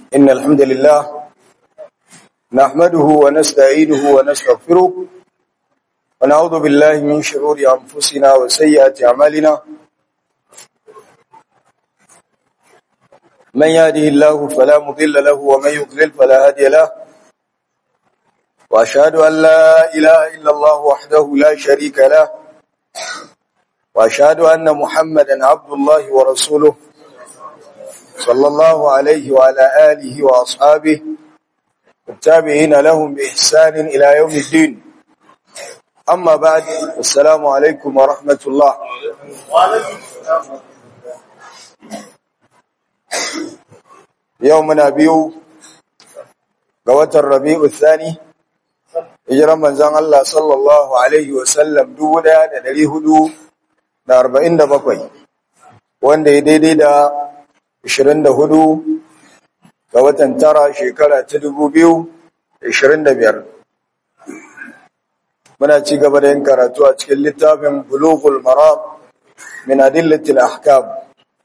إن الحمد لله نحمده ونستعينه ونستغفره ونعوذ بالله من شرور أنفسنا وسيئات أعمالنا من يهده الله فلا مضل له ومن يضلل فلا هادي له وأشهد أن لا إله إلا الله وحده لا شريك له وأشهد أن محمدا عبد الله ورسوله صلى الله عليه وعلى آله وأصحابه التابعين لهم بإحسان إلى يوم الدين أما بعد السلام عليكم ورحمة الله يومنا بيو قوة الربيع الثاني hijiran manzan Allah sallallahu Alaihi wasallam dubu ɗaya da ɗari hudu da arba'in da bakwai wanda ya daidai da ashirin da hudu ga watan tara shekara ta dubu biyu da ashirin da biyar muna ci gaba da yin karatu a cikin littafin bulughul maram min adillatil ahkam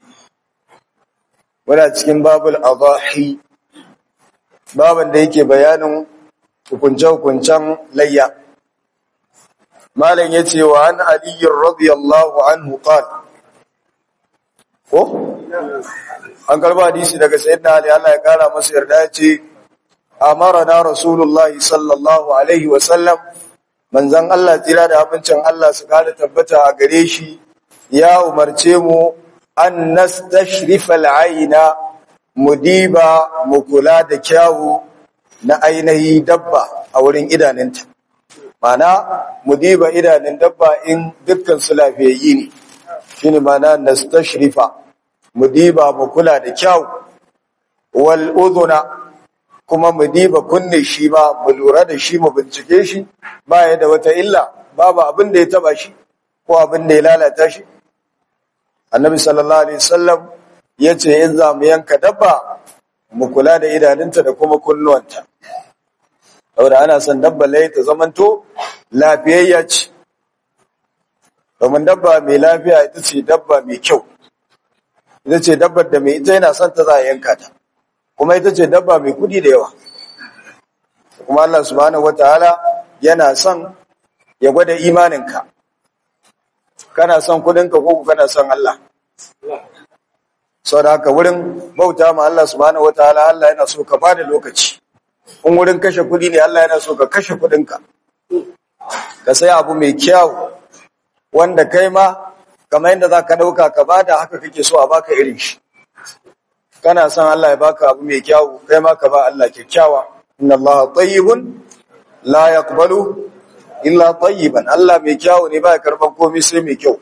muna cikin babul adahi baban da yake bayanin hukunce-hukuncen layya. Malam ya ce wa an aliyyar radiyallahu anhu qal Ko? An karba hadisi daga sayyidina Ali Allah ya kara masa yarda ya ce, Amara na Rasulullah sallallahu Alaihi wasallam, manzan Allah tira da abincin Allah su kada tabbata a gare shi, ya umarce mu an nastashrifa al'aina mu diba mu kula da kyawu na ainihi dabba a wurin idanunta mana mu diba idanun dabba in dukkan su lafiyayyi ne shine mana nastashrifa mu diba mu kula da kyau wal udhuna kuma mu diba kunne shi ma mu lura da shi mu bincike shi ba ya da wata illa babu abin da ya taba shi ko abin da ya lalata shi annabi sallallahu alaihi wasallam yace in za mu yanka dabba mu kula da idanunta da kuma kunnuwanta saboda ana son dabba lai ta zamanto lafiyayya ce domin dabba mai lafiya ita ce dabba mai kyau ita ce dabbar da mai ita yana son ta za a yanka ta kuma ita ce dabba mai kudi da yawa kuma Allah subhanahu wataala yana son ya gwada imaninka kana son kudinka ko kana son Allah sau da haka wurin bauta ma Allah subhanahu wataala Allah yana so ka bada lokaci in wurin kashe kudi ne Allah yana so ka kashe kudinka ka sai abu mai kyau wanda kai ma kamar yadda za ka ɗauka ka bada haka kake so a baka irin shi kana son Allah ya baka abu mai kyau kai ma ka ba Allah kyakkyawa inna Allah tayyibun la yaqbalu illa tayyiban Allah mai kyau ne ba ya karban komai sai mai kyau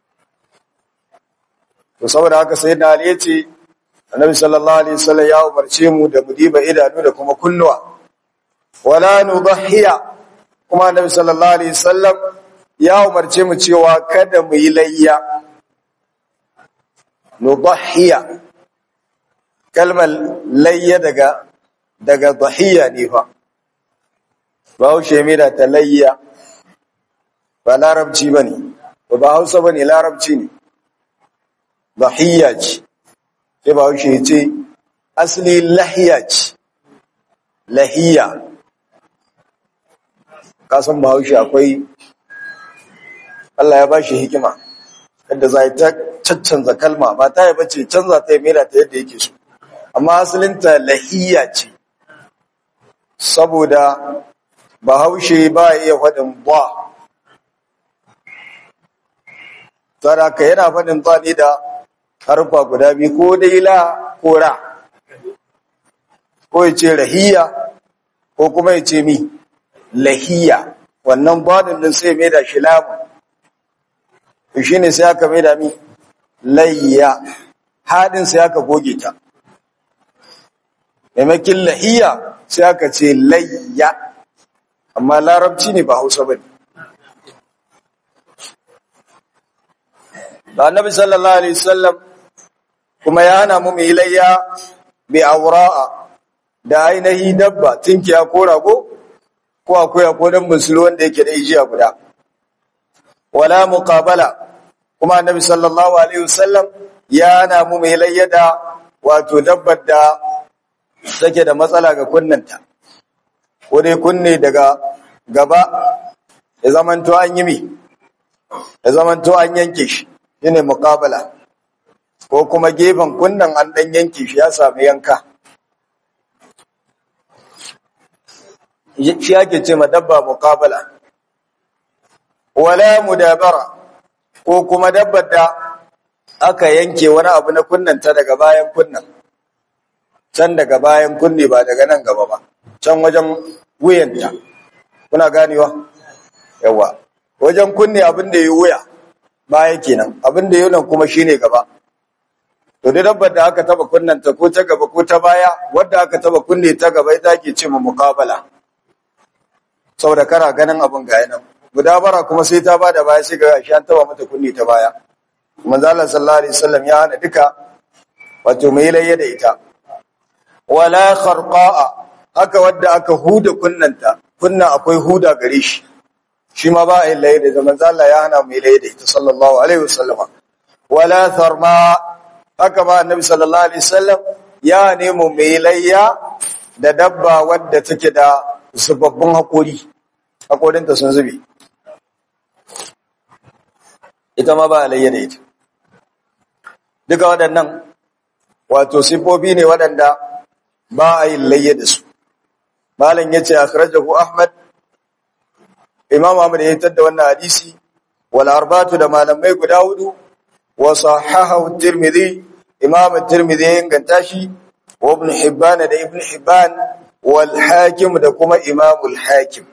to saboda haka sai da Ali yace Annabi sallallahu alaihi wasallam ya umarce mu da mu diba idanu da kuma kunnuwa wala nudhiya kuma Annabi sallallahu alaihi wasallam ya umarce mu cewa kada mu yi layya nudhiya kalmar layya daga daga dhahiya ne fa Bahaushe mai da ta layya ba larabci bane ba Hausa bane larabci ne dhahiyya ce sai ba wuce ce asali lahiya ce lahiya kasan ba wuce akwai Allah ya ba shi hikima yadda za ta caccanza kalma ba ta yi bace canza ta yi mera ta yadda yake so amma asalinta lahiya ce saboda bahaushe ba iya faɗin ba tsara ka yana faɗin ba ne da harfa guda biyu ko dai la ko ra ko ya ce rahiya ko kuma ya ce mi lahiya wannan badin din sai mai da shi lamu shi ne sai aka mai da mi layya haɗin sai aka goge ta maimakin lahiya sai aka ce layya amma larabci ne ba hausa ba ne da annabi sallallahu alaihi wasallam kuma ya hana mu mai layya bi aura'a da ainihi dabba tinkiya ko rago ko akwai ko dan musul wanda yake da ijiya guda wala muqabala kuma annabi sallallahu alaihi wasallam ya hana mu mai layya da wato dabbar da take da matsala ga kunnanta ko dai kunne daga gaba ya zamanto an yi mi ya zamanto an yanke shi shine muqabala ko kuma gefen kunnan an dan yanke shi ya sami yanka shi ake ce ma dabba muqabala wala mudabara ko kuma dabbar da aka yanke wani abu na kunnanta daga bayan kunnan can daga bayan kunne ba daga nan gaba ba can wajen wuyanta kuna ganewa yawa wajen kunne abin da ya wuya baya kenan abin da ya nan kuma shine gaba to da dabbar da aka taba kunnanta ko ta gaba ko ta baya wadda aka taba kunne ta gaba ita ake ce ma muqabala saboda kana ganin abin ga yana gudabara kuma sai ta bada baya sai ga shi an taba mata kunne ta baya manzo Allah sallallahu alaihi wasallam ya hana duka wato mai layya da ita wala kharqa'a haka wadda aka huda kunnanta kunna akwai huda gare shi shi ma ba a yin layya da manzo Allah ya hana mai layya da ita sallallahu alaihi wasallam wala tharma haka ba annabi sallallahu alaihi wasallam ya nemo mai layya da dabba wadda take da zubabbun hakori hakorinta sun zube ita ma ba a layya da ita duka waɗannan wato sifofi ne waɗanda ba a yin layya da su malam ya ce akhrajahu ahmad imam ahmad ya yitar da wannan hadisi wal arbatu da malamai guda hudu wa sahahahu tirmidhi imam tirmidhi ya inganta shi wa ibn hibban da ibn hibban wal hakim da kuma imam al hakim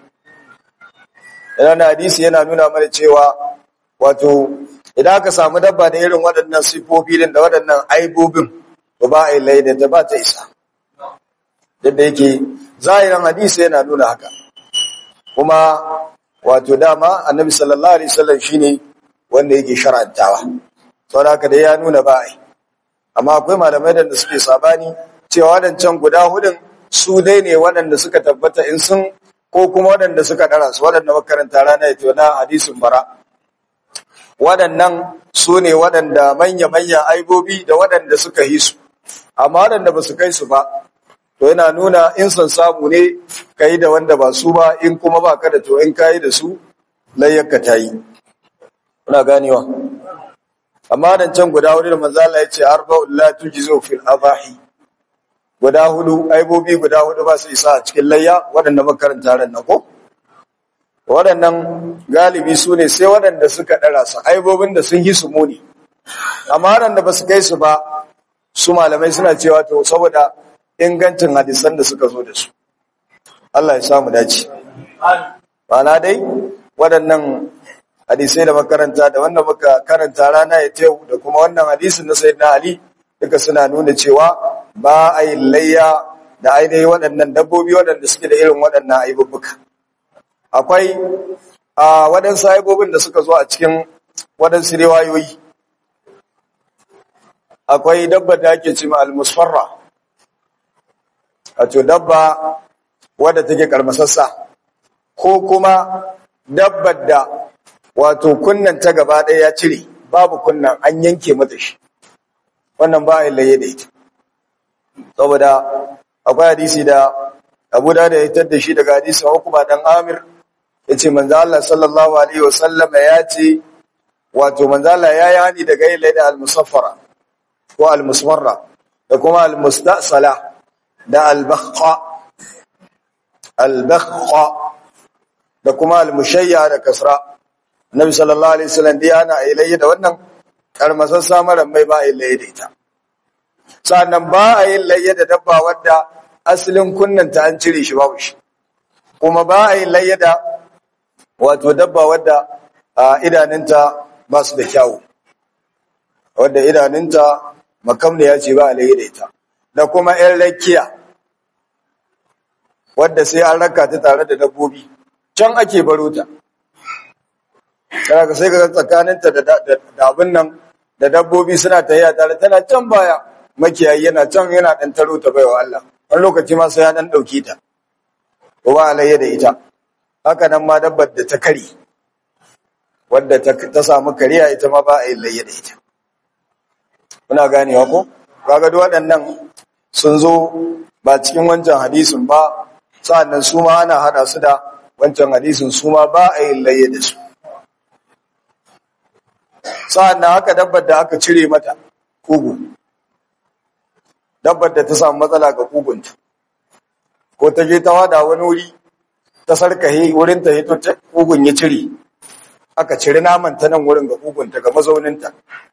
wannan hadisi yana nuna mana cewa wato idan aka samu dabba da irin waɗannan sifofi din da waɗannan aibobin to ba a yi laida ta ba ta isa yadda yake zahirin hadisi yana nuna haka kuma wato dama annabi sallallahu alaihi wasallam shine wanda yake shar'antawa saboda haka dai ya nuna ba ai amma akwai malamai da suke sabani cewa wadancan guda hudun su dai ne waɗanda suka tabbata in sun ko kuma waɗanda suka ɗara su waɗanda makaranta rana ya na hadisin bara waɗannan su ne waɗanda manya-manyan aibobi da waɗanda suka yi su amma waɗanda ba su kai su ba to yana nuna in son samu ne ka yi da wanda ba su ba in kuma ba ka da to in ka yi da su layyarka ta yi kuna ganewa amma nan can guda hudu da manzala ya ce arba'ul la tujzu fil abahi guda hudu aibobi guda hudu ba su isa a cikin layya waɗanda makaranta ran nan ko waɗannan galibi su ne sai waɗanda suka ɗara su aibobin da sun yi su muni amma waɗanda ba su kai su ba su malamai suna cewa to saboda ingancin hadisan da suka zo da su Allah ya samu dace Bana dai waɗannan hadisai da makaranta da wanda muka karanta rana ya tewu da kuma wannan hadisin na sayyidina Ali duka suna nuna cewa ba a yi layya da ainihin waɗannan dabbobi waɗanda suke da irin waɗannan aibubbuka akwai a waɗansu aibobin da suka zo a cikin waɗansu riwayoyi akwai dabba da ake cima al-musfarra wato dabba wadda take karmasassa ko kuma dabbar da wato kunnan ta gaba ɗaya ya cire babu kunnan an yanke mata shi wannan ba a laye da ita saboda akwai hadisi da abu da ya tar da shi daga hadisi hukuma dan amir ya ce manzo Allah sallallahu alaihi wasallama ya ce wato manzo Allah ya yi hani daga yin laida al-musaffara ko al-musmarra da kuma al-mustasala da al-bakhqa al-bakhqa da kuma al-mushayya da kasra Nabi sallallahu alaihi wasallam dai ana ilayya da wannan karmasar samaran mai ba ilayya da ita sannan ba a yin layya da dabba wadda asalin kunnanta an cire shi babu shi kuma ba a yin layya da wato dabba wadda idanunta ba su da kyawu wadda idanunta makamda ya ce ba a layya da ita da kuma ‘yan rakiya wadda sai an raka ta tare da dabbobi can ake baro ta ka sai ka tsakaninta da abin nan da dabbobi suna tahiya tare tana can baya makiyayi yana can yana ɗan taro ta baiwa Allah wani lokaci ma sai ya ɗan ɗauki ta ko ba alayya da ita haka nan ma dabbar da ta kari wadda ta samu kariya ita ma ba a yi layya da ita muna ganewa ko kaga duk waɗannan sun zo ba cikin wancan hadisin ba sa'annan su ma ana hada su da wancan hadisin su ma ba a yin laye da su sa'annan haka dabbar da aka cire mata kugu dabbar da ta samu matsala ga kugunta ko ta je ta wada wani wuri ta sarkahe wurin ta hito kugun ya cire aka cire naman ta nan wurin ga kugunta ga mazauninta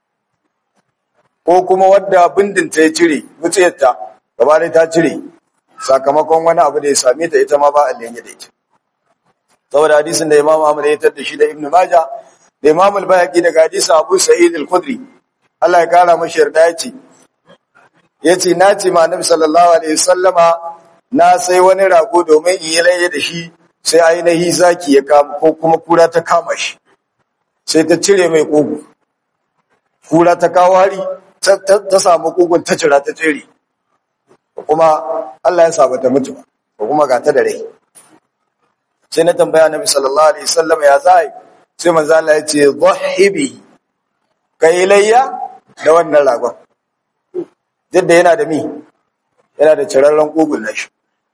ko kuma wadda bindinta ya cire wutsiyarta gaba dai ta cire sakamakon wani abu da ya same ta ita ma ba a lenye da ita saboda hadisin da imam Ahmad ya tar da shi da Ibn Majah da imam al-Bayhaqi daga hadisin Abu Sa'id al-Khudri Allah ya kara mashi yarda ya ce yace na ce ma Annabi sallallahu alaihi wasallama na sai wani rago domin in yi laye da shi sai ainihi zaki ya kama ko kuma kura ta kama shi sai ta cire mai kogo kura ta kawo hari ta samu kogon ta cira ta tsere kuma Allah ya saba ta mutu ko kuma ga ta da rai sai na tambaya Nabi sallallahu alaihi wasallam ya zai sai manzo Allah ya ce dhahibi kai layya da wannan ragon jidda yana da mi yana da cirarren kogon nashi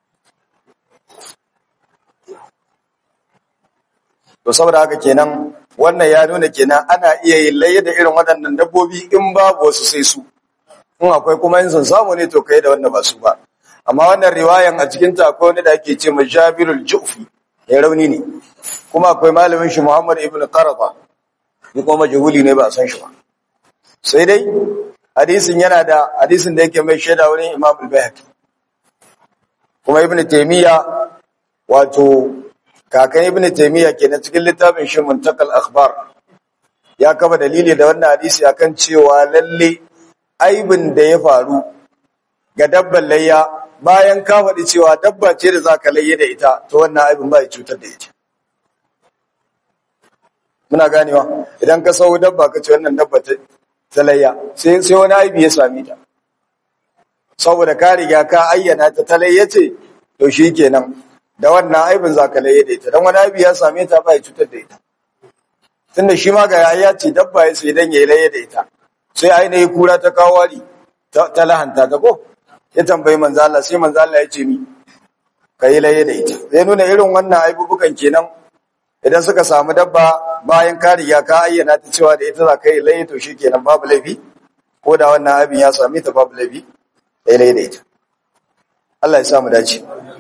to saboda haka kenan wannan ya nuna kenan ana iya yin layya da irin waɗannan dabbobi in babu wasu sai su in akwai kuma yin sun samu ne to kai da wanda ba su ba amma wannan riwayan a cikin ta akwai wani da ake ce majabirul jufi ya rauni ne kuma akwai malamin shi Muhammad ibn Qaraba ni kuma majhuli ne ba san shi ba sai dai hadisin yana da hadisin da yake mai shaida wurin Imam al-Baihaqi kuma Ibn Taymiya wato kakan Ibn Taymiya kenan cikin littafin shi Muntakal Akhbar ya kama dalili da wannan hadisi akan cewa lalle aibin da ya faru ga dabban layya bayan ka faɗi cewa dabba ce da za ka layye da ita to wannan aibin ba ya cutar da ita muna ganewa idan ka sau dabba ka ce wannan dabba ta layya sai wani aibi ya sami ta saboda ka riga ka ayyana ta ta layya ce to shi kenan da wannan aibin za ka layye da ita don wani aibi ya same ta ba ya cutar da ita tunda shi ma ga ya ce dabba ya sai dan ya yi layye da ita sai ainihin kura ta kawo wari ta lahanta ta ko ya tambayi manzo Allah sai manzo Allah ya ce mi kai laye da ita zai nuna irin wannan aibubukan kenan idan suka samu dabba bayan ka riga ka ayyana ta cewa da ita za ka yi laye to shikenan babu laifi ko da wannan abin ya same ta babu laifi kai laye da ita Allah ya samu dace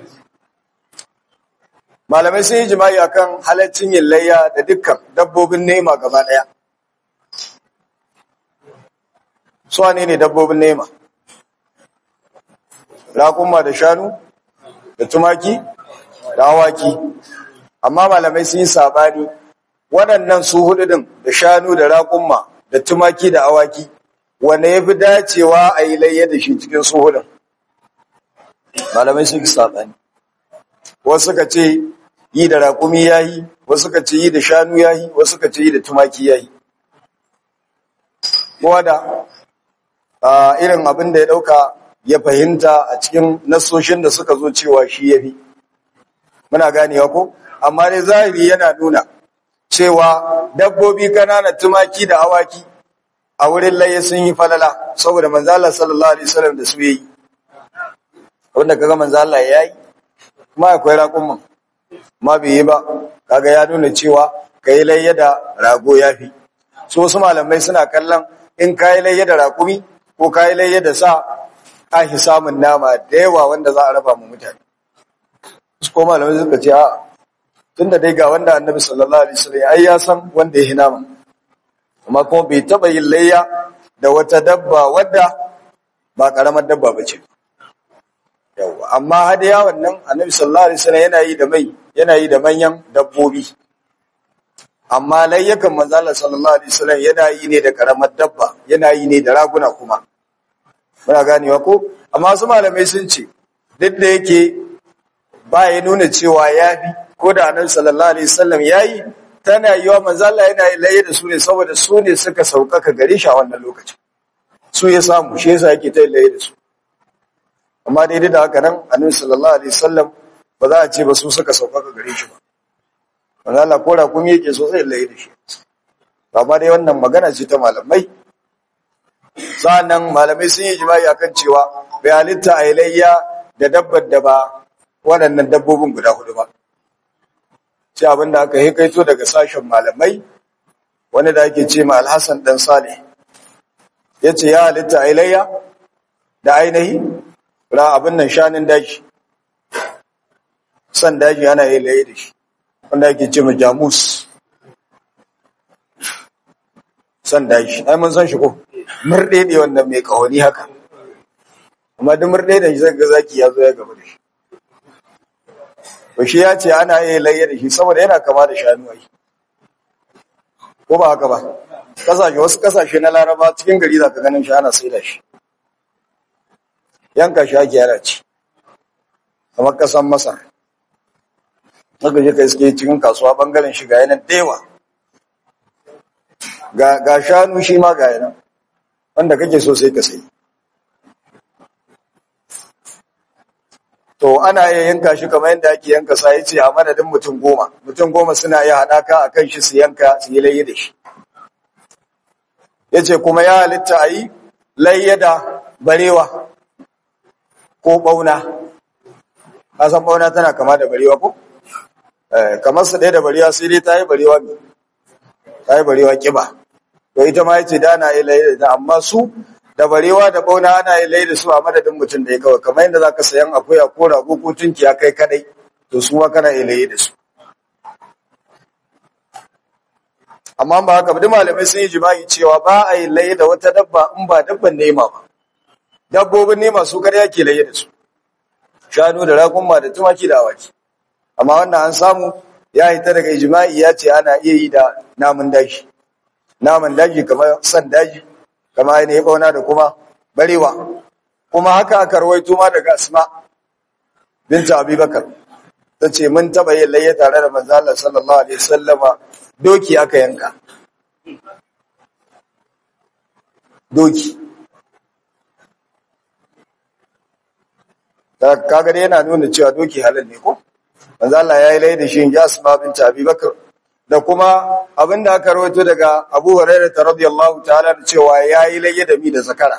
malamai sun yi jima'i akan halaccin yin layya da dukkan dabbobin nema gaba daya su ne ne dabbobin nema raƙuma da shanu da tumaki da awaki amma malamai sun yi sabani waɗannan su hudu din da shanu da raƙuma da tumaki da awaki wanda ya fi dacewa a yi layya da shi cikin su hudun malamai sun yi sabani wasu suka ce yi da raƙumi ya yi wasu suka ce yi da shanu ya yi wasu suka ce yi da tumaki ya yi kowa da irin abin da ya ɗauka ya fahimta a cikin nasoshin da suka zo cewa shi ya fi muna ganewa ko amma dai zahiri yana nuna cewa dabbobi kanana tumaki da awaki a wurin laye sun yi falala saboda manzala sallallahu alaihi wasallam da su yi wanda kaga manzala ya yi kuma akwai raƙumman ma bai yi ba kaga ya nuna cewa kai layya da rago ya fi so wasu malamai suna kallon in kayi layya da raƙumi ko kayi layya da sa ahi samun nama da yawa wanda za a raba mu mutane su ko malamai suka ce a tunda dai ga wanda annabi sallallahu alaihi wasallam ai ya san wanda ya nama amma kuma bai taba yin layya da wata dabba wadda ba karamar dabba bace yawa amma hadiya wannan annabi sallallahu alaihi wasallam yana yi da mai yana yi da manyan dabbobi amma layyakan manzo Allah sallallahu alaihi wasallam yana yi ne da karamar dabba yana yi ne da raguna kuma muna ganewa ko amma su malamai sun ce duk da yake ba ya nuna cewa ya bi ko da annabi sallallahu alaihi wasallam yayi tana yiwa manzo Allah yana yi laye da su ne saboda su ne suka saukaka gare shi a wannan lokacin su ya samu shi yasa yake ta laye da su amma daidai da haka nan annabi sallallahu alaihi wasallam ba za a ce ba su suka saukaka gare shi ba manzo Allah ko da kuma yake so sai laye da shi amma dai wannan magana ce ta malamai sa'annan malamai sun yi jima'i akan cewa bai halitta a layya da dabbar da ba waɗannan dabbobin guda hudu ba sai abinda aka hikaito daga sashen malamai wani da ake ce ma alhassan dan salih ya ce ya halitta a layya da ainihi ra abin nan shanin daji san daji ana yi laye da shi wanda ake ce ma jamus san daji ai mun san shi ko murɗe ne wannan mai kahoni haka amma duk murɗe da shi zai ga zaki ya zo ya gaba da shi to shi ya ce ana yi laye da shi saboda yana kama da shanu ai ko ba haka ba kasashe wasu kasashe na laraba cikin gari za ka ganin shi ana sai da shi yanka shi ake yana ci kamar kasan masar haka je ka iske cikin kasuwa bangaren shi ga yanan dewa ga shanu shi ma ga yanan wanda kake so sai ka sai to ana iya yanka shi kamar yadda ake yanka sa yace a madadin mutum goma mutum goma suna iya haɗaka a kan shi su yanka su yi layya da shi yace kuma ya halitta a yi layya da barewa ko ɓauna kasan ɓauna tana kama da barewa ko kamar su ɗaya da barewa sai dai ta yi barewa ne ta yi barewa ƙiba to ita ma yace da ana yi layya da amma su da barewa da bauna ana yi lai da su a madadin mutum da ya kawai kamar yadda za ka sayan akuya ko rago ko tunkiya kai kadai to su ma kana yi lai da su amma ba haka duk malamai sun yi jima'i cewa ba a yi lai da wata dabba in ba dabban nema ba dabbobin nema su kada yake lai da su shanu da ragunma da tumaki da awaki amma wannan an samu ya hita daga jima'i ya ce ana iya yi da namun daji naman daji kamar san daji kama ainihin bauna da kuma barewa kuma haka aka rawaito ma daga asma binta abubakar ta ce mun taba yin layya tare da manzo Allah sallallahu alaihi wasallama doki aka yanka doki kaga dai yana nuna cewa doki halal ne ko manzo Allah ya yi layya da shi in ji asma binta abubakar da kuma abinda aka rawaito daga Abu Hurairah radiyallahu ta'ala da cewa yayi layya da mi da zakara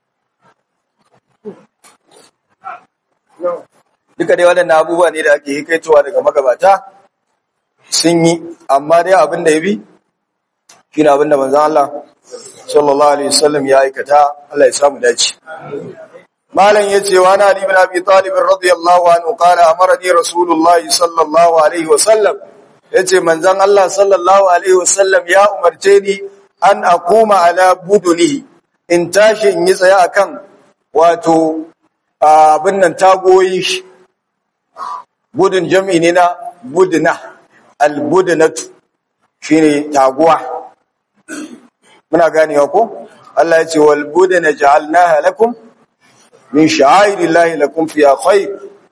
duka dai waɗannan abubuwa ne da ake hikaitowa daga magabata sun yi amma dai abinda ya bi shine abinda manzon Allah sallallahu alaihi wasallam ya aikata Allah ya samu dace malam yace wa na ali ibn abi talib radiyallahu anhu qala amarani rasulullahi sallallahu alaihi wasallam yace manzon Allah sallallahu alaihi wasallam ya umarce ni an akuma ala budunihi in tashi in yi tsaye akan wato abin nan tagoyi shi budun jam'i ne na budna albudnatu shine taguwa muna ganewa ko Allah yace wal budna ja'alnaha lakum min sha'airillahi lakum fiha khair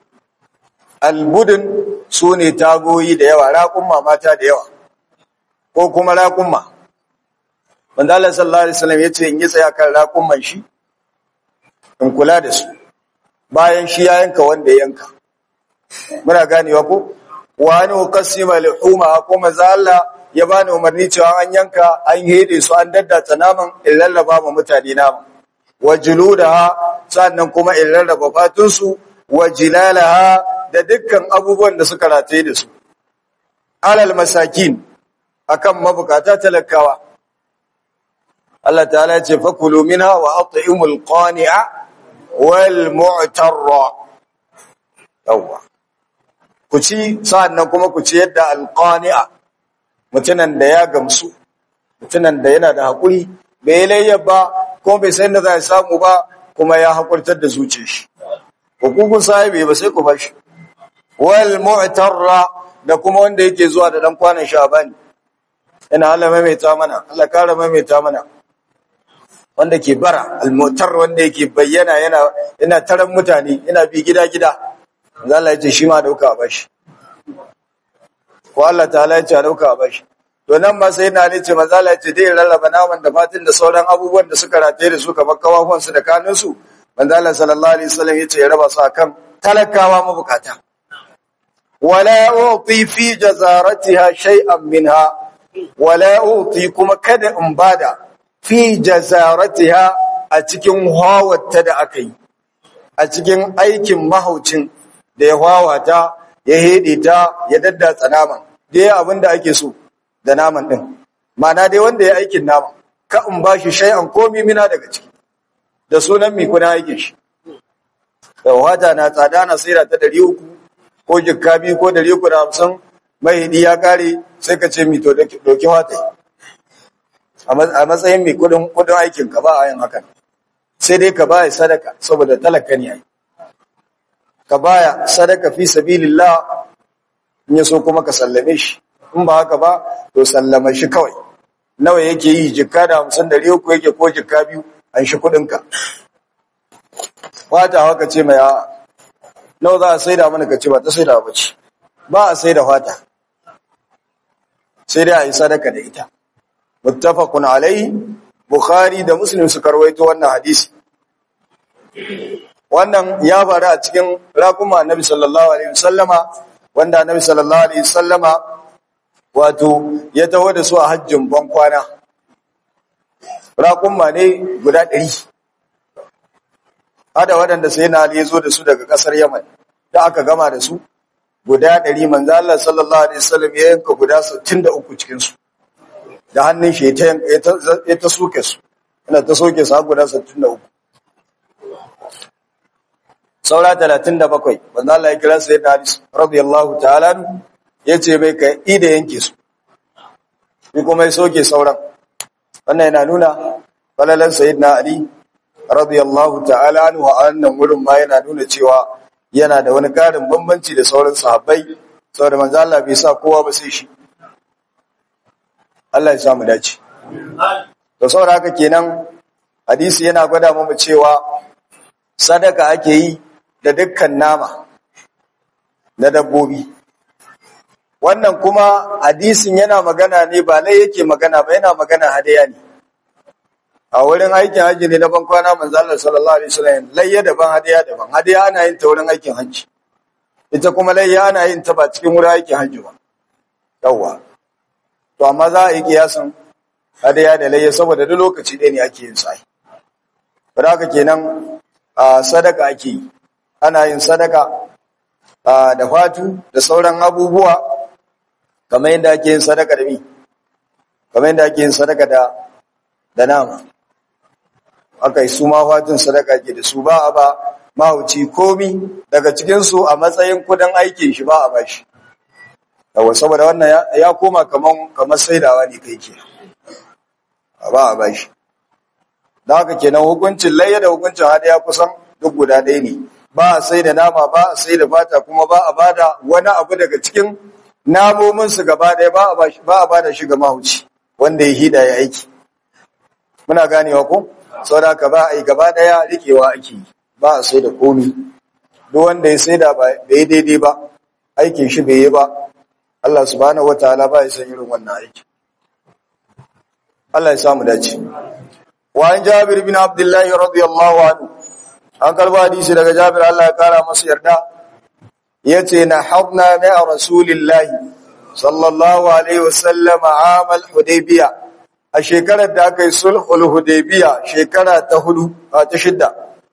albudun su ne tagoyi da yawa raƙumma mata da yawa ko kuma raƙumma wanda Allah sallallahu alaihi wasallam yace in yi tsaya kan raƙumman shi in kula da su bayan shi ya yanka wanda ya yanka muna ganewa ko wa an uqassima lihuma ko manzo Allah ya bani umarni cewa an yanka an hede su an daddata naman in lallaba ma mutane naman wa juludaha sannan kuma in rarraba fatun su wa jilalaha da dukkan abubuwan da suka rataye da su alal masakin akan mabukata talakawa Allah ta'ala ya ce fakulu minha wa at'imul qani'a wal mu'tarra yawa ku ci sa'annan kuma ku ci yadda al qani'a mutunan da ya gamsu mutunan da yana da hakuri bai layya ba kuma bai san da za ya samu ba kuma ya hakurtar da zuciyar shi hukukun sahibi ba sai ku bashi wal mu'tarra da kuma wanda yake zuwa da dan kwanan shabani ina Allah maimaita mana Allah kara maimaita mana wanda ke bara al mu'tar wanda yake bayyana yana yana taran mutane yana bi gida gida Allah ya ce shi ma dauka a bashi ko Allah ta'ala ya ce a dauka a bashi to nan ma sai na ne ce manzo Allah ya ce dai rarraba naman da fatin da sauran abubuwan da suka rataye da su kamar kawafan su da kanun su manzo Allah sallallahu alaihi wasallam ya ce ya raba su akan talakawa mabukata wala uti fi jazaratiha shay'an minha wala uti kuma kada in bada fi jazaratiha a cikin hawatta da aka yi a cikin aikin mahaucin da ya wawata ya hede ta ya daddatsa naman dai abin da ake so da naman din ma'ana dai wanda ya aikin naman ka in bashi shay'an komi mina daga ciki da sunan mi kuna aikin shi da wata na tsada na saida ta 300 ko jikka biyu ko 350 mai hidi ya kare sai ka ce mi to doki wata a matsayin mai kudin kudin aikin ka ba a yin hakan sai dai ka baya sadaka saboda talaka ne ai ka baya sadaka fi sabilillah in ya so kuma ka sallame shi in ba haka ba to sallama shi kawai nawa yake yi jikka da hamsin da uku yake ko jikka biyu an shi kudinka fata haka ce mai a nawa za a saida mana ka ce ba ta saida ba ce ba a saida fata sai dai a yi sadaka da ita muttafaqun alai bukhari da muslim suka rawaito wannan hadisi wannan ya faru a cikin rakuma annabi sallallahu alaihi wasallama wanda annabi sallallahu alaihi wasallama wato ya taho da su a hajjin ban kwana rakuma ne guda 100 hada waɗanda sai na Ali ya zo da su daga ƙasar Yaman da aka gama da su guda 100 manzo Allah sallallahu alaihi wasallam ya yanka guda 63 cikin su da hannun shi ya ta soke su ina ta soke su guda 63 saura 37 wanda Allah ya kira sai da hadis radiyallahu ta'ala yace bai kai ida yanke su ni kuma ya soke sauran wannan yana nuna falalan sayyidina ali radiyallahu ta'ala anhu wa annan wurin ma yana nuna cewa yana da wani karin bambanci da sauran sahabbai saboda manzo Allah bai sa kowa ba sai shi Allah ya samu dace to saboda haka kenan hadisi yana gwada mu cewa sadaka ake yi da dukkan nama na dabbobi wannan kuma hadisin yana magana ne ba lai yake magana ba yana magana hadaya ne a wurin aikin hajji ne na ban kwana manzo Allah sallallahu alaihi wasallam layya daban hadaya daban hadaya ana yin ta wurin aikin hajji ita kuma layya ana yin ta ba cikin wurin aikin hajji ba yawa to amma za a yi kiyasan hadaya da layya saboda duk lokaci ɗaya ne ake yin sa ba haka kenan sadaka ake yi ana yin sadaka da fatu da sauran abubuwa kamar yadda ake yin sadaka da mi kamar yadda ake yin sadaka da da nama aka yi su ma fatun sadaka ke da su ba a ba mahauci komi daga cikinsu a matsayin kudin aikin shi ba a ba shi yawa saboda wannan ya koma kamar saidawa ne kai ke ba a ba shi da haka kenan hukuncin layya da hukuncin hadaya kusan duk guda ɗaya ne ba a sai da nama ba a sai da fata kuma ba a bada wani abu daga cikin namominsu gaba ɗaya ba a bada shi ga mahauci wanda ya hida ya aiki muna ganewa ko saboda ka ba a yi gaba ɗaya rikewa ake yi ba a sai da komi duk wanda ya sai da ba yi daidai ba aikin shi bai yi ba Allah subhanahu wataala ba ya san irin wannan aiki Allah ya samu dace wa an Jabir bin Abdullah radiyallahu anhu an karba hadisi daga Jabir Allah ya kara masa yarda yace na habna ma rasulillahi sallallahu alaihi wasallam amal hudaybiyah a shekarar da aka yi sulhul hudaybiya shekara ta hudu a ta shidda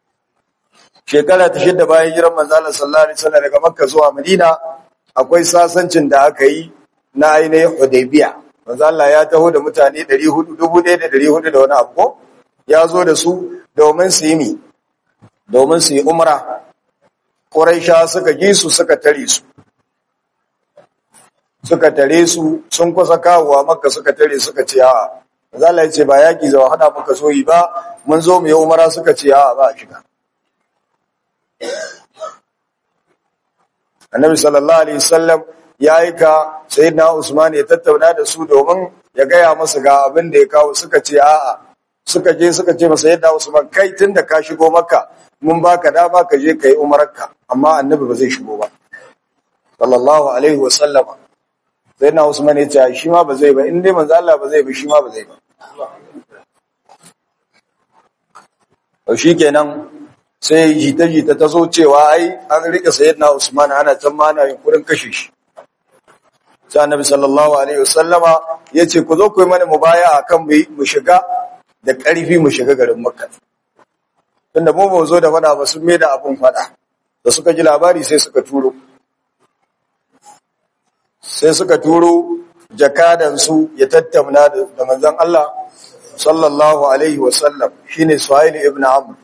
shekara ta shidda bayan jiran manzo Allah sallallahu alaihi wasallam daga Makka zuwa Madina akwai sasancin da aka yi na ainihin hudaybiya manzo Allah ya taho da mutane 400 1400 da wani abu ko ya zo da su domin su yi mi domin su yi umra Quraisha suka ji su suka tare su suka tare su sun kusa kawowa Makka suka tare suka ce a'a Zala ya ce ba yaƙi zawa hada muka so yi ba, mun zo mu yi umara suka ce a ba a shiga. Annabi sallallahu Alaihi wasallam ya aika Sayyidina Usman ya tattauna da su domin ya gaya masu ga abin da ya kawo suka ce a'a suka je suka ce masa Sayyidina Usman kai tun da ka shigo maka mun baka dama ka je ka yi umararka amma annabi ba zai shigo ba. Sallallahu Alaihi wasallama. Sayyidina Usman ya ce shi ma ba zai ba in dai manzo Allah ba zai ba shi ma ba zai ba. to shi kenan sai jita-jita ta zo cewa ai an rike sayyidina Usman ana can ma ana yunkurin kashe shi sai annabi sallallahu alaihi wasallama yace ku zo ku yi mana mubaya akan mu shiga da ƙarfi mu shiga garin Makka tunda mu ba zo da fada ba sun mai da abun fada da suka ji labari sai suka turo sai suka turo jakadansu ya tattauna da manzon Allah sallallahu alaihi wasallam shine Suhail ibn Amr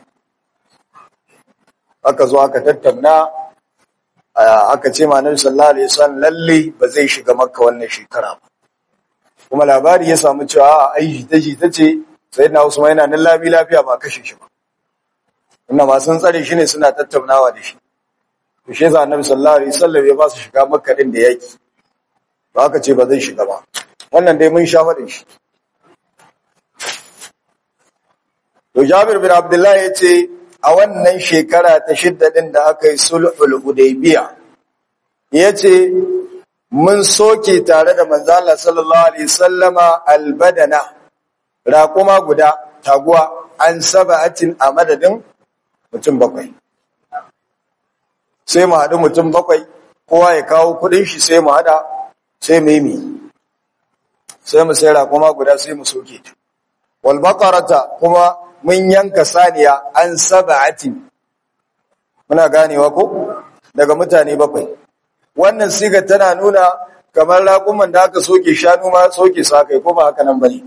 aka zo aka tattauna aka ce ma Nabi sallallahu alaihi wasallam lalle ba zai shiga Makka wannan shekara ba kuma labari ya samu cewa ai ta ji tace sayyidina Usman yana nan labi lafiya ba kashe shi ba inna ma sun tsare shi ne suna tattaunawa da shi to shi yasa Annabi sallallahu alaihi wasallam ya ba su shiga Makka din da yaki ba aka ce ba zai shiga ba wannan dai mun sha faɗin shi to Jabir bin Abdullah ya ce a wannan shekara ta shidda din da aka yi sulhul hudaybiya yace mun soke tare da manzo Allah sallallahu alaihi wasallama albadana raquma guda taguwa an sab'atin a madadin mutum bakwai sai mu haɗu mutum bakwai kowa ya kawo kudin shi sai mu haɗa sai mu yi sai mu sai raquma guda sai mu soke ta wal baqarata kuma mun yanka saniya an sab'atin muna ganewa ko daga mutane bakwai wannan siga tana nuna kamar raƙuman da aka soke shanu ma soke sa kai ko ba haka nan bane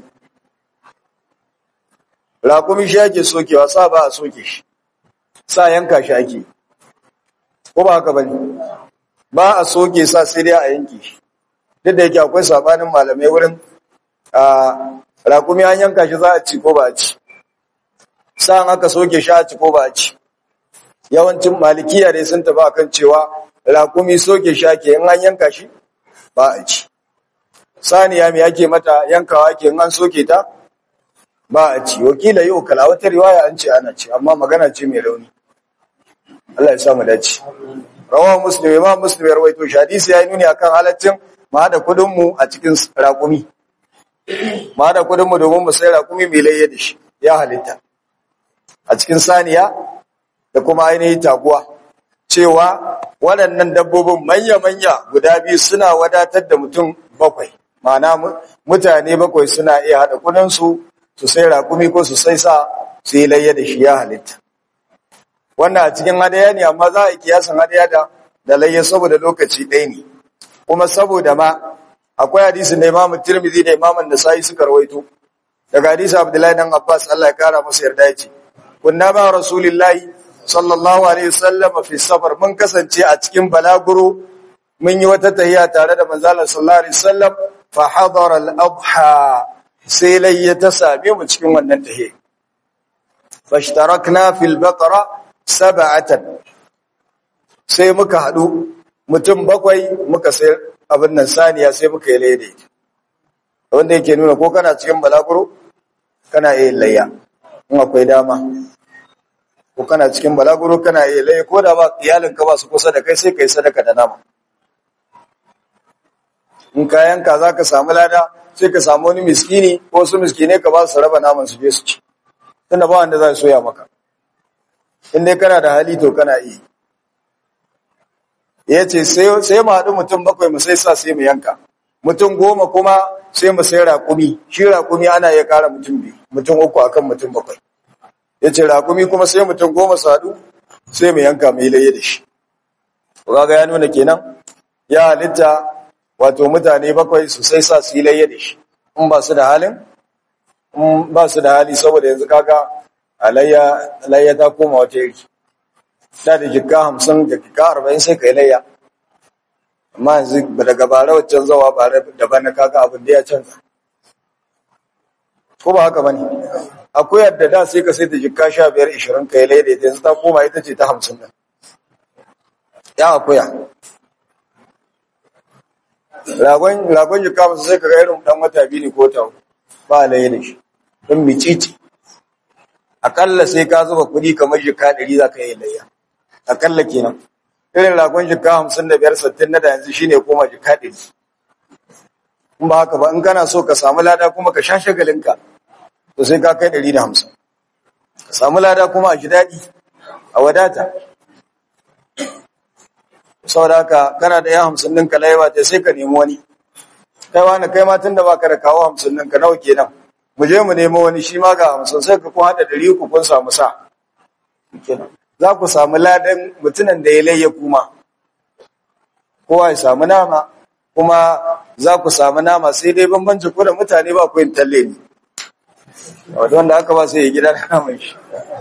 raƙumi shi ake sokewa sa ba a soke shi sa yanka shi ake ko ba haka bane ba a soke sa sai dai a yanke shi duk da yake akwai sabanin malamai wurin a raƙumi an yanka shi za a ci ko ba a ci sa'an aka soke shi a ci ko ba a ci yawancin malikiya dai sun tafi akan cewa raƙumi soke shi ake in an yanka shi ba a ci saniya me ake mata yankawa ake in an soke ta ba a ci wakila yau kala wata riwaya an ce ana ci amma magana ce mai rauni Allah ya sa mu dace rawahu muslim imam muslim ya rawaito shi hadisi ya nuni akan halaccin mu hada kudin mu a cikin raƙumi mu hada kudin mu domin mu sai raƙumi mai layya da shi ya halitta a cikin saniya da kuma ainihin taguwa cewa waɗannan dabbobin manya-manya guda biyu suna wadatar da mutum bakwai ma'ana mutane bakwai suna iya haɗa kudinsu su sai raƙumi ko su sai sa su yi layya da shi ya halitta wannan a cikin hadaya ne amma za a kiyasan hadaya da da layya saboda lokaci ɗaya ne kuma saboda ma akwai hadisin da imamu tirmidhi da imamu nasa'i suka rawaito daga hadisi abdullahi dan abbas Allah ya kara masa yarda ya ce kunna ba rasulillahi sallallahu alaihi wasallam fi safar mun kasance a cikin balaguro mun yi wata tahiya tare da manzo Allah sallallahu alaihi wasallam fa hadara al-adha sai layya ta same mu cikin wannan tahiya fashtarakna fil baqara sab'atan sai muka hadu mutum bakwai muka sai abin nan saniya sai muka yi layya wanda yake nuna ko kana cikin balaguro kana yin layya in akwai dama ko kana cikin balaguro kana iya laye ko da ba iyalinka ba su kusa da kai sai kai sadaka da nama in ka yanka za ka samu lada sai ka samu wani miskini ko wasu miskine ka ba su raba naman su je su ci tunda ba wanda za su soya maka in dai kana da hali to kana iya ya ce sai mu haɗu mutum bakwai mu sai sa sai mu yanka mutum goma kuma sai mu sai raƙumi shi raƙumi ana iya ƙara mutum biyu mutum uku akan mutum bakwai ya ce raƙumi kuma sai mutum goma sadu sai mu yanka mai laye da shi ga ya nuna kenan ya halitta wato mutane bakwai su sai sa su yi laye da shi in ba su da halin in ba su da hali saboda yanzu kaga alayya ta koma wata yari da da jikka hamsin da jikka arba'in sai ka yi layya amma yanzu daga bara waccan zawa bara daban na kaga abin da ya canza ko ba haka bane akwai yadda da sai ka sai ta jikka sha biyar ishirin ka yi laida ita yanzu ta koma ita ce ta hamsin nan ya akuya ragon jikka masu sai ka ga irin dan wata biyu ne ko ta ba laye da shi don micici akalla sai ka zuba kuɗi kamar jikka ɗari za ka yi layya akalla kenan irin ragon jikka hamsin da biyar sattin na da yanzu shine koma jikka ɗari in ba haka ba in kana so ka samu lada kuma ka sha shagalinka to sai ka kai ɗari da hamsin ka samu lada kuma a ji daɗi a wadata saboda haka kana da yan hamsin ɗinka laiwa ta sai ka nemi wani kai wani kai ma tun da baka da kawo hamsin ɗinka nawa kenan mu je mu nemo wani shi ma ga hamsin sai ka kun haɗa ɗari uku kun samu sa za ku samu ladan mutumin da ya layya kuma kowa ya samu nama kuma za ku samu nama sai dai bambanci ku da mutane ba ku yin talle ne wadda wanda aka ba sai ya gida da naman shi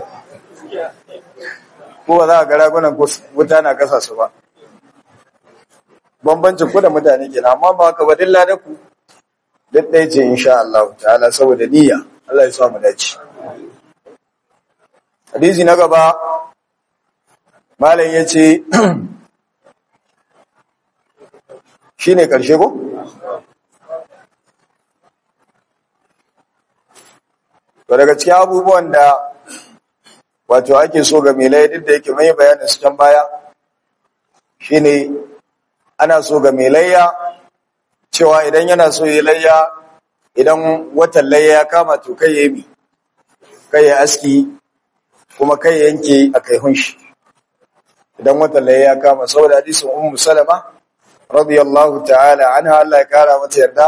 ko ba za a ga ragunan wuta na kasa su ba bambancin ku da mutane ke amma ba haka ba dilla da ku duk ɗaya ce insha Allah ta'ala saboda niyya Allah ya samu dace hadisi na gaba malam ya ce shi ne ƙarshe ko? to daga cikin abubuwan da wato ake so ga milai duk da yake mai bayanin su can baya shine ana so ga layya cewa idan yana so yi layya idan watan layya ya kama to kai ya yi kai ya aski kuma kai ya yanke a kai hunshi idan watan layya ya kama saboda hadisin ummu salama radiyallahu ta'ala anha Allah ya kara mata yarda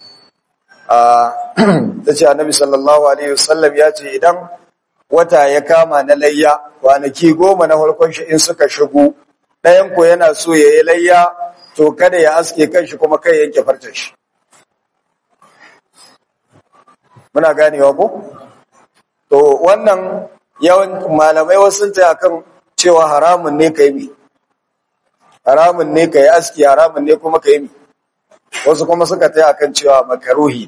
ta ce annabi sallallahu alaihi wasallam ya ce idan wata ya kama na layya kwanaki goma na farkon shi in suka shigo ɗayan ko yana so ya yi layya to kada ya aske kanshi kuma kai yanke farcen shi muna ganewa ko to wannan yawan malamai wasu ta akan cewa haramun ne kai mi haramun ne kai aski haramun ne kuma kai mi wasu kuma suka ta akan cewa makaruhi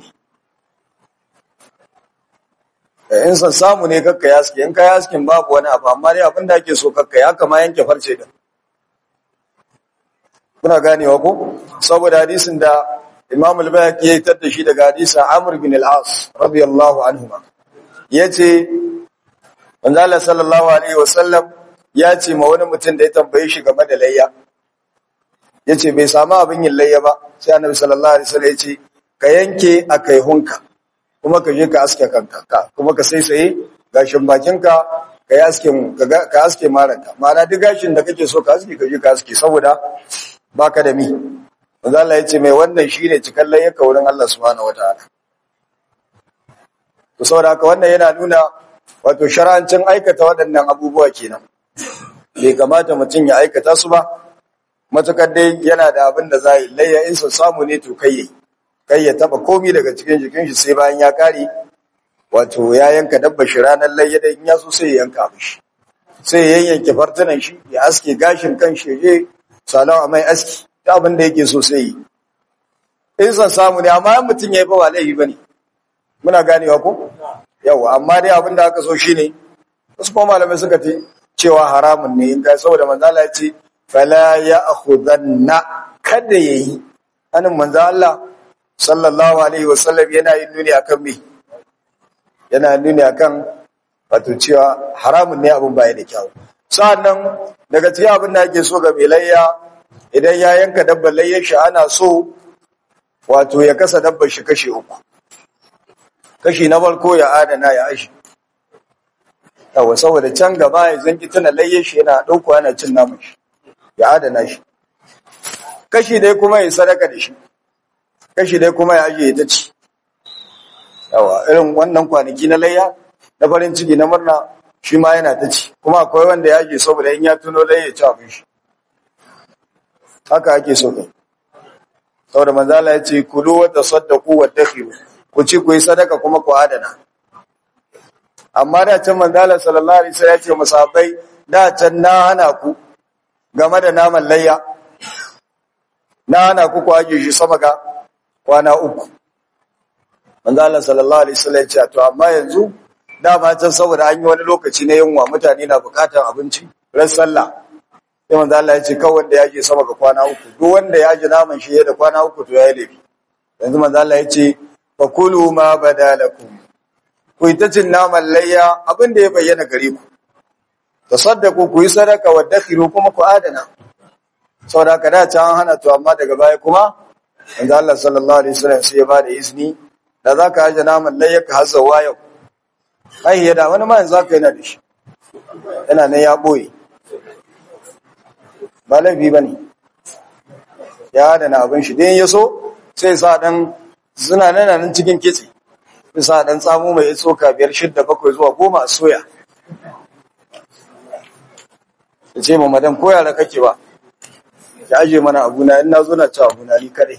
ne in san samu ne kakka yaski in ka yaskin babu wani abu amma dai abin da ake so kakka ya kama yanke farce din kuna ganewa ko saboda hadisin da Imam al-Bayhaqi ya tada shi daga hadisin Amr bin al-As radiyallahu anhuma yace manzo Allah sallallahu alaihi wasallam ya ce ma wani mutum da ya tambaye shi game da layya yace bai samu abin yin layya ba sai Annabi sallallahu alaihi wasallam yace ka yanke akai hunka kuma ka je ka aske kanka kuma ka saisaye gashin bakinka ka yi askin ka aske maranka ma'ana duk gashin da kake so ka aske ka je ka aske saboda baka da mi manzo Allah yace mai wannan shine cikan layyaka wurin Allah subhanahu wataala to saboda haka wannan yana nuna wato shar'ancin aikata waɗannan abubuwa kenan bai kamata mutum ya aikata su ba matukar dai yana da abin da za yi layya in sun samu ne to kai kai ya taba komi daga cikin jikin shi sai bayan ya kare wato ya yanka dabba shi ranar layya da in ya so sai ya yanka mishi sai ya yanke fartunan shi ya aske gashin kan shi je salon a mai aski ta abin da yake so sai yi in san samu ne amma yan mutum ya yi ba laifi ba ne muna ganewa ko yawa amma dai abin da aka so shi ne wasu kuma malamai suka ce cewa haramun ne in kai saboda manzala ya ce fala ya akhudanna kada yayi anan manzo Allah sallallahu alaihi wasallam yana yin nuni akan me yana nuni akan wato cewa haramun ne abin baya da kyau sa'annan daga cikin abin da ake so ga mai layya idan ya yanka dabbar layyar shi ana so wato ya kasa dabbar shi kashi uku kashi na farko ya adana ya ashi yawa saboda can gaba ya zanki tuna layyar shi yana ɗauko yana cin naman shi ya adana shi kashi dai kuma ya sadaka da shi kashi dai kuma ya ajiye ta ci yawa irin wannan kwanaki na layya na farin ciki na murna shi ma yana ta ci kuma akwai wanda ya ajiye saboda in ya tuno layya ci abin shi haka ake so ne saboda manzala ya ce kulu wa tasaddaqu wa dakhiru ku ci ku yi sadaka kuma ku adana amma da can manzala sallallahu alaihi wasallam ya ce musabai da can na hana ku game da naman layya na hana ku ku ajiye shi sama ga kwana uku manzala sallallahu alaihi wasallam ya ce to amma yanzu dama can saboda an yi wani lokaci na yunwa mutane na bukatar abinci ran sallah sai manzo Allah ya ce kawai wanda ya je sama ga kwana uku duk wanda ya ji naman shi da kwana uku to yayi laifi yanzu manzo Allah ya ce fa kulu ma badalakum ku yi ta cin naman layya abin da ya bayyana gare ku tasaddaqu ku yi sadaka wa dakhiru kuma ku adana saboda ka da can hana to amma daga baya kuma manzo Allah sallallahu alaihi wasallam sai ya bada izini da zaka aje naman layya ka hasawa yau ai ya da wani ma yanzu zaka yana da shi yana nan ya boye ba laifi ba ne ya adana abin shi dai ya so sai sa dan suna nan nan cikin kitse sai sa dan tsamo mai tsoka biyar shidda bakwai zuwa goma a soya ya ce ma madan ko yara kake ba ya aje mana abuna in na zo na ci abuna ni kadai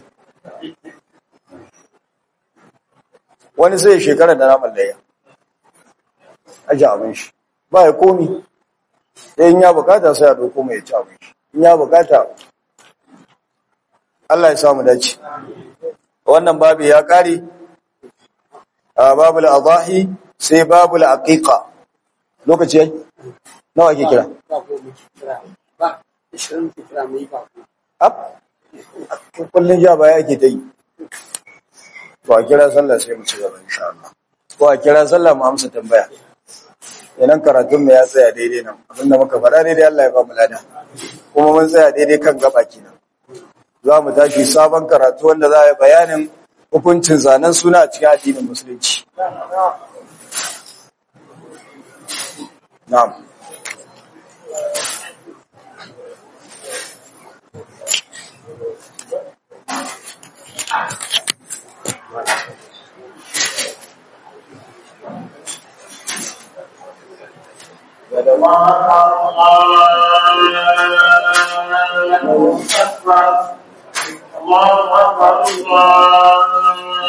wani sai shekara da naman layya aje abin shi ba ya komi sai in ya bukata sai a doko mai ci abin shi in ya bukata Allah ya samu dace wannan babu ya kare a babul adahi sai babul aqiqa lokaci yayi nawa ake kira ba ishirin ke kira mu yi ba ab kullun ja baya ake ta yi to a kira sallah sai mu ci gaba insha Allah ko a kira sallah mu amsa tambaya yanan karatun mu ya tsaya daidai nan abinda muka faɗa daidai Allah ya ba mu lada kuma mun tsaya daidai kan gaba kenan za mu tashi sabon karatu wanda za a yi bayanin hukuncin zanen suna a cikin addinin musulunci na'am الله أكبر الله أكبر الله